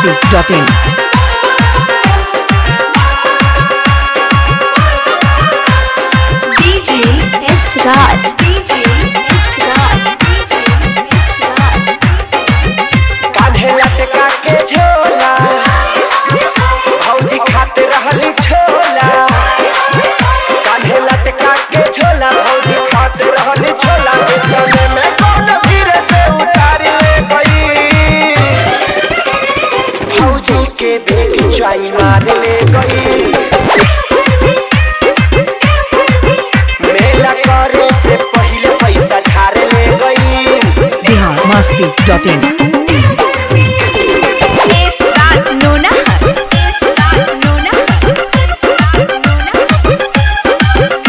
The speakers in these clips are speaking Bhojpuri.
masti.in. DJ S Raj. DJ S Raj. DJ S Raj. कान्हे लटका के झोला भौजी खाते रहली छोला कान्हे लटका के झोला भौजी खाते रहली छोला देखने में कौन भीड़ से उतार ले गई भौजी के बेग चाई मार ले गई मेला करे से पहले पैसा झाड़ ले गई Bihar masti.in. S Raj Nona. S Raj Nona. S Raj Nona.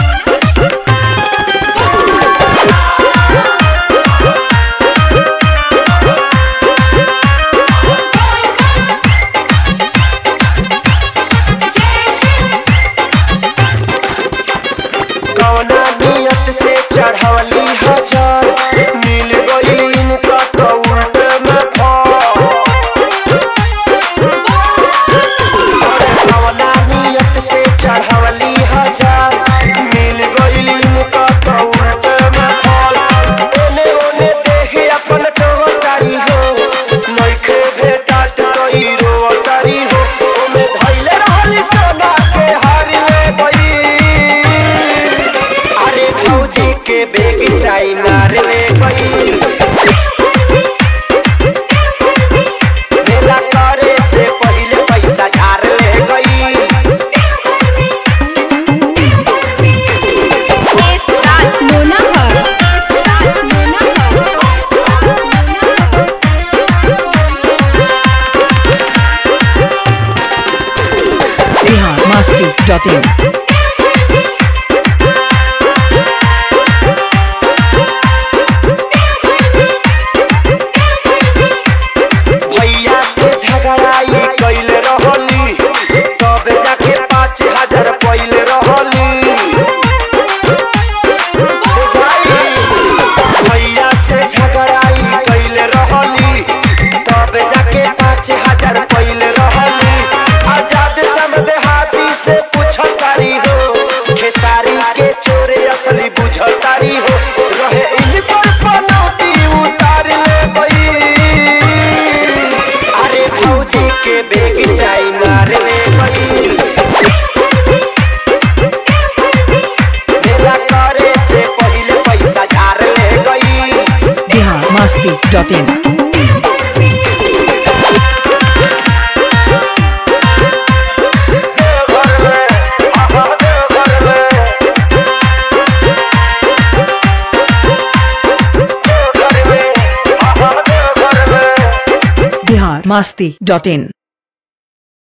कौना नियत से चढ़वली हजार मिल गई इनका तो उल्ट में फल। कौना नियत से चढ़वली हजार मिल गई इनका तो उल्ट में फल। ओने ओने देखे अपन टोकरी हो नइखे भेटत कई रोटरी हो ओमे धइले रहली सोना के हार ले गई अरे भौजी के बेग चाई मार ले गई मेला करे से पहले पैसा झाड़ ले गई S Raj Nona. S Raj Nona. Bihar masti.in. भैया से झगड़ाई कैल रहली तब जाके पाँच हजार पैल रहली बुझाई? भैया से झगड़ाई कैल रहली तब जाके पाँच हजार पैल रहली आजाद समझ हाथी से पूछतारी हो खेसारी के चोरे असली बुझतारी हो रहे इन पर पनौती उतार ले गई अरे भौजी के बेग चाई मार ले गई मेला करे से पहले पैसा झाड़ ले गई Bihar masti.in. देवघर में, आहा देवघर में। देवघर में, आहा देवघर में। Bihar masti.in.